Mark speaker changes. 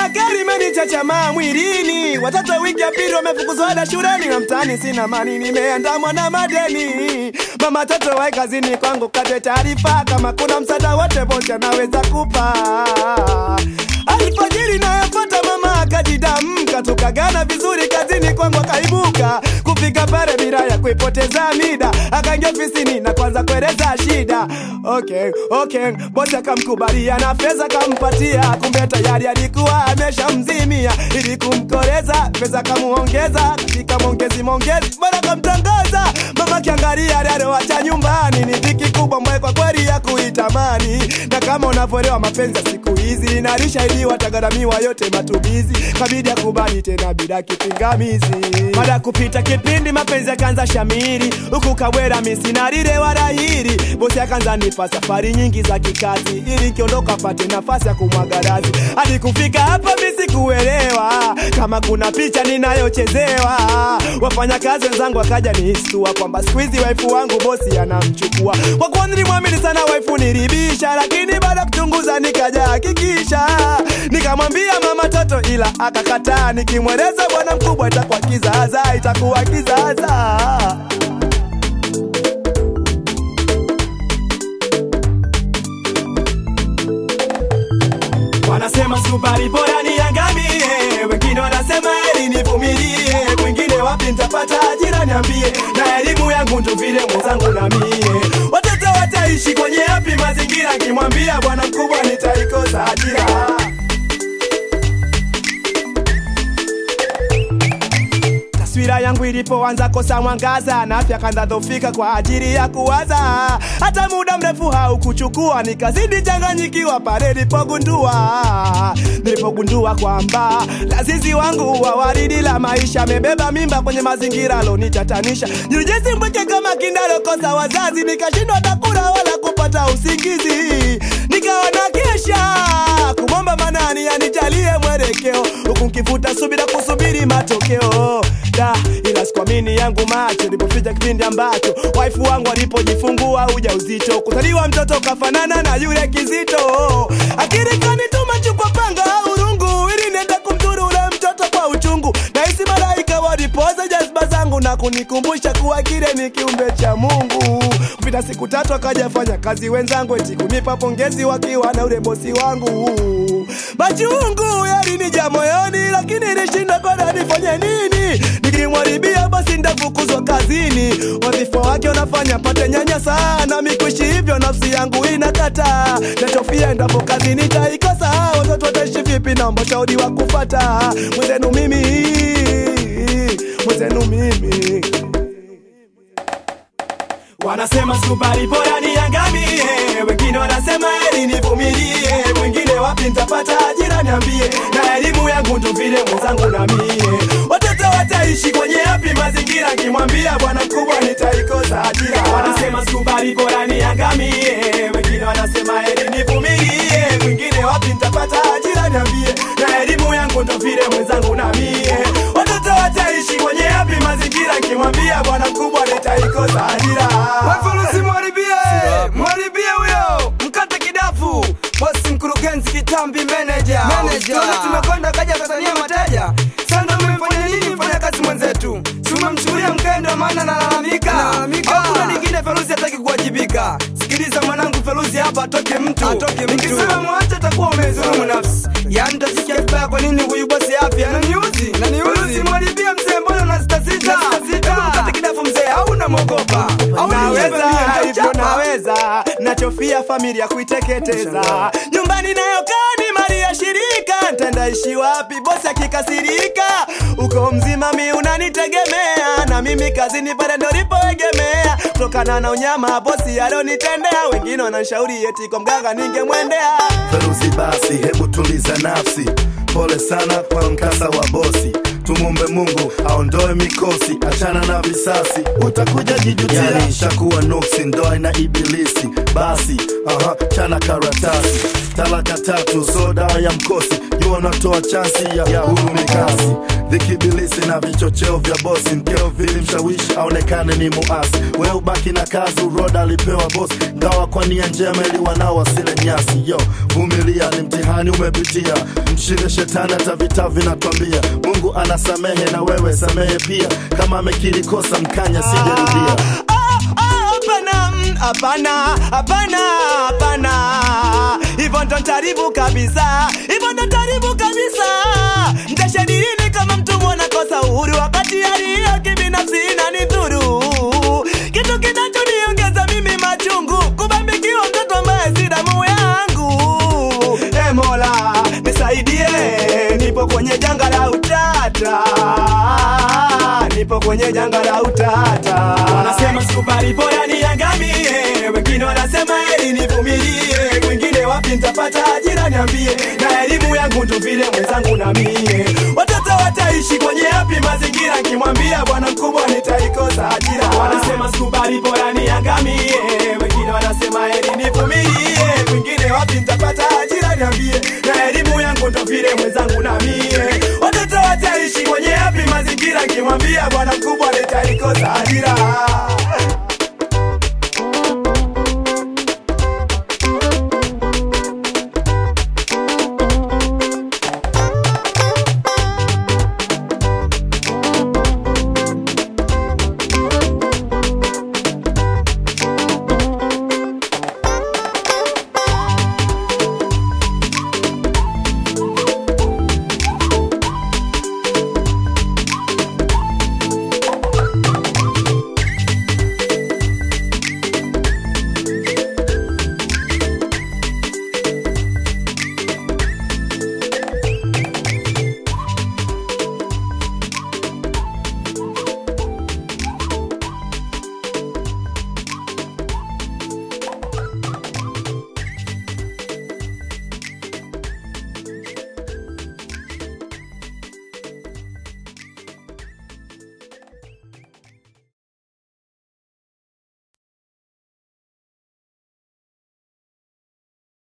Speaker 1: Tafakari imenichachamaa mwilini, watoto wiki ya pili wamefukuzwa ada shuleni, na mtaani sina mani, nimeandamwa na madeni. Mama toto wae kazini kwangu, kate taarifa kama kuna msaada wote bosi anaweza kupa. Alfajiri nayofuata mama akajidamka, tukagana vizuri kazini kwangu akaibuka kufika pale bila ya kuipoteza mida, akaingia ofisini na kwanza kueleza shida. Okay, okay, bosi akamkubalia na fedha kampatia, kumbe tayari alikuwa ameshamzimia ili kumkoreza, pesa kamuongeza katika mongezi mongezi, bora kamtangaza mama kiangalia aliyoacha nyumbani ni dhiki kubwa ambayo kwa kweli ya kuitamani, na kama unavyoelewa mapenzi ya siku hizi nalishaidiwa tagaramia yote matumizi, kabidi akubali tena bila kipingamizi. Baada ya kupita kipindi mapenzi yakaanza shamiri, huku Kawera misinarire wala hiri, bosi akaanza nipa safari nyingi za kikazi, ili nkiondoka pate nafasi ya kumwaga razi. Hadi kufika hapa mimi sikuelewa kama kuna picha ninayochezewa. Wafanyakazi wenzangu wakaja nihistua kwamba siku hizi waifu wangu bosi anamchukua. Kwa kuwa nilimwamini sana waifu nilibisha, lakini baada ya kuchunguza nikaja hakikisha, nikamwambia mama toto, ila akakataa. Nikimweleza bwana mkubwa itakuwa kizaza, itakuwa kizaza. Wanasema subari bora niangamie, wengine wanasema eli nivumilie, mwingine wapi nitapata ajira niambie, na elimu yangu ndo vile mwenzangu na mie. Watoto wataishi kwenye yapi mazingira, kimwambia bwana mkubwa nitaikosa ajira. Taswira yangu ilipoanza kosa mwangaza na afya kanza dhofika kwa ajili ya kuwaza, hata muda mrefu haukuchukua, nikazidi changanyikiwa pale nilipogundua nilipogundua kwamba lazizi wangu wa waridi la maisha amebeba mimba kwenye mazingira alonitatanisha. Nilijisi mpweke kama kindalokosa wazazi, nikashindwa hata kula wala kupata usingizi, nikawa na kesha kumwomba manani anijalie mwelekeo, huku nkivuta subira kusubiri matokeo da ila sikuamini yangu macho ilipofika kipindi ambacho waifu wangu alipojifungua ujauzito, kuzaliwa mtoto kafanana na yule kizito. Akili kanituma chukua panga au rungu ili niende kumdhuru ule mtoto kwa uchungu. Nahisi malaika walipoza jazba zangu na kunikumbusha kuwa kile ni kiumbe cha Mungu. Kupita siku tatu akaja fanya kazi wenzangu eti kunipa pongezi wakiwa na ule bosi wangu. Machungu yalinija moyoni, lakini nilishindwa kona nifanye nini. Nikimwaribia basi ndafukuzwa kazini, wadhifa wake unafanya pate nyanya sana. Mikuishi hivyo nafsi yangu inakata, nachofia endapo kazi nitaikosa. Watoto wataishi vipi? Naomba shauri wa kufata mwenzenu mimi, mwenzenu mimi Wanasema subari bora niangamie, wengine wanasema eli nivumilie, mwingine wapi nitapata ajira niambie, na elimu yangu ndo vile mwenzangu na mie. Watoto wataishi kwenye yapi mazingira, kimwambia bwana mkubwa nitaikosa ajira. Wanasema subari bora niangamie, wengine wanasema eli nivumilie, mwingine wapi nitapata ajira niambie, na elimu yangu ndo vile mwenzangu na mie. Watoto wataishi kwenye yapi mazingira, kimwambia bwana mkubwa nitaikosa ajira.
Speaker 2: Wafurusi mwaribie, mwaribie huyo, mkate kidafu, bosi mkurugenzi kitambi manager. Tuone tumekwenda kaja Tanzania mateja. Sasa umefanya nini mfanya kazi mwenzetu? Si umemchukulia mkendo maana nalalamika. Hakuna lingine Feruzi hataki kuwajibika. Sikiliza mwanangu Feruzi hapa atoke mtu. Atoke mtu. Nikisema mwache atakuwa umezulumu nafsi. Yaani tasikia vibaya kwa nini huyu bosi afya ananiuzi? Feruzi mwaribie mzee mbona unasita sita? Hebu mkate kidafu mzee au unamwogopa? Au
Speaker 1: naweza
Speaker 2: ni
Speaker 1: hivyo naweza nachofia familia kuiteketeza nyumbani nayokaa ni mali ya shirika ntendaishi wapi bosi akikasirika uko mzima mi unanitegemea na mimi kazini pale ndo lipoegemea kutokana na unyama bosi alonitendea wengine wananshauri eti kwa mganga ningemwendea
Speaker 3: Feruzi basi, hebu tuliza nafsi. Pole sana kwa mkasa wa bosi. Tumumbe Mungu aondoe mikosi, achana na visasi, utakuja jijutia. Yani shakuwa nuksi, ndoa ina ibilisi. Basi aha, chana karatasi, talaka tatu, so dawa ya mkosi. Jua unatoa chansi ya, ya hurumi kasi vikibilisi na vichocheo vya bosi mkeo vilimshawishi aonekane ni muasi we ubaki na kazi uroda alipewa bosi ngawa kwa nia njema ili wanao wasile nyasi yo vumilia ni mtihani umepitia mshinde shetani hata vita vinatwambia mungu anasamehe na wewe samehe pia kama amekiri kosa mkanya sijarudia
Speaker 1: Ah, ah, hapana, mm, hapana, hapana, hapana. Hivyo ndo ntaribu kabisa, hivyo ndo ntaribu kabisa. Mtashadirini kama mtu mwana kosa uhuru, wakati hali hiyo kibinafsi inanidhuru. Kitu kinachoniongeza mimi machungu, kubambikiwa mtoto ambaye si damu yangu. E Mola nisaidie, nipo kwenye janga la utata, nipo kwenye janga la utata. Wanasema sikubali, bora niangamie, wengine wanasema heri nivumilie, wengine wapi nitapata ajira niambie, na elimu yangu ndo vile mwenzangu na mie, watoto wataishi kwenye yapi mazingira, nkimwambia bwana mkubwa nitaikosa ajira. Wanasema sikubali, bora niangamie, wengine wanasema heri nivumilie, wengine wapi nitapata ajira niambie, na elimu yangu ndo vile mwenzangu na mie, watoto wataishi kwenye yapi mazingira, nkimwambia bwana mkubwa nitaikosa ajira.